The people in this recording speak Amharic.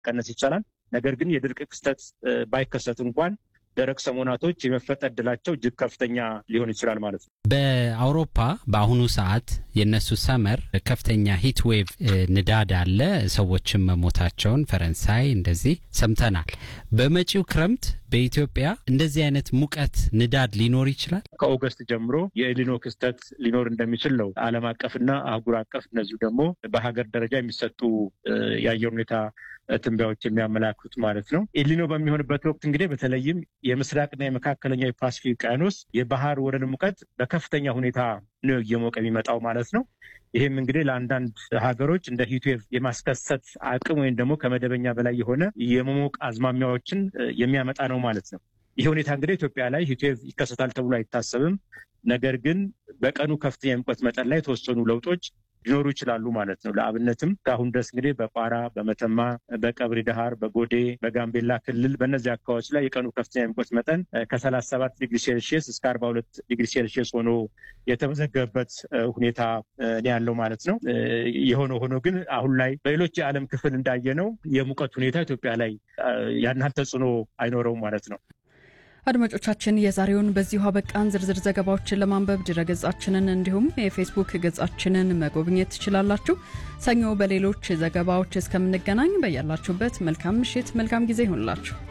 መቀነስ ይቻላል። ነገር ግን የድርቅ ክስተት ባይከሰት እንኳን ደረቅ ሰሞናቶች የመፈጠር እድላቸው እጅግ ከፍተኛ ሊሆን ይችላል ማለት ነው። በአውሮፓ በአሁኑ ሰዓት የነሱ ሰመር ከፍተኛ ሂት ዌቭ ንዳድ አለ። ሰዎችም መሞታቸውን ፈረንሳይ እንደዚህ ሰምተናል። በመጪው ክረምት በኢትዮጵያ እንደዚህ አይነት ሙቀት ንዳድ ሊኖር ይችላል። ከኦገስት ጀምሮ የኤሊኖ ክስተት ሊኖር እንደሚችል ነው ዓለም አቀፍና አህጉር አቀፍ እነዚሁ ደግሞ በሀገር ደረጃ የሚሰጡ የአየር ሁኔታ ትንበያዎች የሚያመላክቱት ማለት ነው። ኤሊኖ በሚሆንበት ወቅት እንግዲህ በተለይም የምስራቅና የመካከለኛ የፓሲፊክ ውቅያኖስ የባህር ወለል ሙቀት በከፍተኛ ሁኔታ ነው እየሞቀ የሚመጣው ማለት ነው። ይህም እንግዲህ ለአንዳንድ ሀገሮች እንደ ሂትዌቭ የማስከሰት አቅም ወይም ደግሞ ከመደበኛ በላይ የሆነ የመሞቅ አዝማሚያዎችን የሚያመጣ ነው ማለት ነው። ይህ ሁኔታ እንግዲህ ኢትዮጵያ ላይ ሂትዌቭ ይከሰታል ተብሎ አይታሰብም። ነገር ግን በቀኑ ከፍተኛ የሙቀት መጠን ላይ የተወሰኑ ለውጦች ሊኖሩ ይችላሉ ማለት ነው። ለአብነትም ከአሁን ድረስ እንግዲህ በቋራ፣ በመተማ፣ በቀብሪ ዳሃር፣ በጎዴ፣ በጋምቤላ ክልል በእነዚህ አካባቢዎች ላይ የቀኑ ከፍተኛ የሙቀት መጠን ከሰላሳ ሰባት ዲግሪ ሴልሺየስ እስከ አርባ ሁለት ዲግሪ ሴልሺየስ ሆኖ የተመዘገበበት ሁኔታ ያለው ማለት ነው። የሆነ ሆኖ ግን አሁን ላይ በሌሎች የዓለም ክፍል እንዳየነው የሙቀት ሁኔታ ኢትዮጵያ ላይ ያን ያህል ተጽዕኖ አይኖረውም ማለት ነው። አድማጮቻችን የዛሬውን በዚሁ አበቃን። ዝርዝር ዘገባዎችን ለማንበብ ድረገጻችንን እንዲሁም የፌስቡክ ገጻችንን መጎብኘት ትችላላችሁ። ሰኞ በሌሎች ዘገባዎች እስከምንገናኝ በያላችሁበት መልካም ምሽት፣ መልካም ጊዜ ይሆንላችሁ።